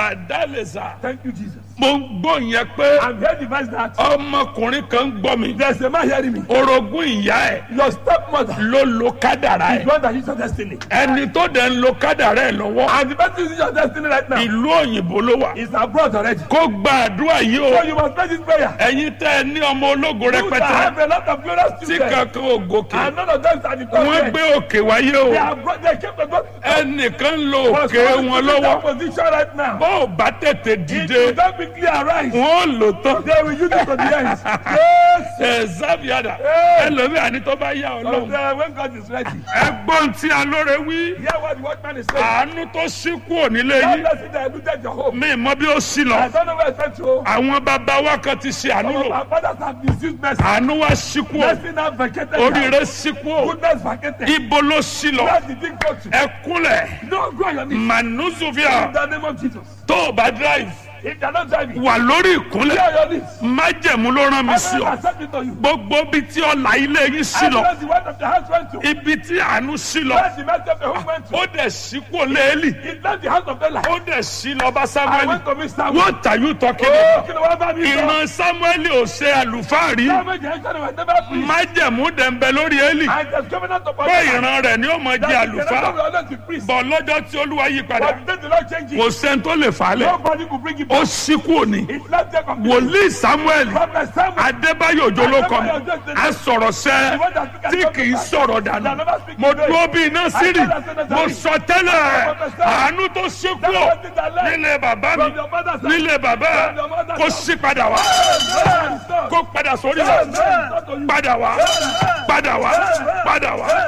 bàdálẹ̀sà Thank you, Jesus. mo ń gbọ́ yẹn pé I'm here to advise that ọmọkùnrin kan ń gbọ́ mi there's a man hearing me. orogún ìyá ẹ̀ Your stepmother ló lo kádàrá is ẹ̀ one that is your destiny. ẹni tó dẹ̀ ń lo kádàrá ẹ̀ lọ́wọ́ And the person is your destiny right now ìlú òyìnbó ló wà is abroad already. kó gba àdúrà yìí o So you must pray this prayer. ẹ̀yin tẹ́ ẹ ní ọmọ ológo You that rẹpẹtẹ have a lot of glorious tí children. kankan ò gòkè And none of them are the wọ́n top gbé men. òkè wáyé o They are bro- they came to God. ẹnìkan ń lo Was òkè calling wọn to that lọ́wọ́ position right now. bó o bá tètè If dìde you don't quickly arise, wọ́n lò tán they will use it to the end. Yes. ẹ zábíàdà Hey. ẹlòmíà ní tó bá yá So ọlọ́run then when God is ready, ẹgbọ́n tí alóore wí hear what the watchman is saying. àánú tó ṣí kúrò nílé God yìí bless you that looted your home. mi mọ bí ó ṣí I lọ don't know where it's meant to go. àwọn bàbá wa kan ti ṣe àánú Some of lò our fathers have misused mercy. àánú wa ṣí kúrò Mercy now vacated. now. oríire ṣí kúrò Goodness vacated. ibo ló ṣí lọ Where did it go to? ẹkúnlẹ̀ No, go on your knees. manuzuvia In the name of Jesus. tó o bá drive If you are not driving, wà lórí go ìkúnlẹ̀ on your knees. májẹ̀mú ló rán mi I sí will ọ accept it to you. gbogbo ibi tí ọ̀la ilé yín sí I lọ know the word of the house went to. ibi tí àánú sí lọ Where the mercy of the home went to. ó dẹ̀ sí kúrò léèlì It left the house of Bella. ó dẹ̀ sí lọ bá I samuel went to meet Samuel. what are you talking Oh, about kí ni wọ́n bá mi sọ? ìran samuel ò ṣe àlùfáà rí Samuel jẹ́ ẹ̀ṣọ́ ni wọ́n never preach. májẹ̀mú dẹ̀ ń bẹ lórí élì And the covenant of pé God. ìran rẹ̀ ni ó mọ jẹ àlùfáà bọ̀ lọ́jọ́ tí olúwa yí padà But the day the Lord change kò it, sẹ́ni tó lè fà á lẹ̀ nobody could bring it ó back. sí kúrò ní It left there completely. wòlíì samuel Prophet Samuel. adébáyò òjò ló kọ mi a sọ̀rọ̀ sẹ́ tí kì í sọ̀rọ̀ dànù mo dúró bí iná sírì mo sọ tẹ́lẹ̀ àánú tó ṣí kúrò nílé bàbá mi nílé bàbá kó sí padà wá kó padà sórí rẹ̀ padà wá padà wá padà wá.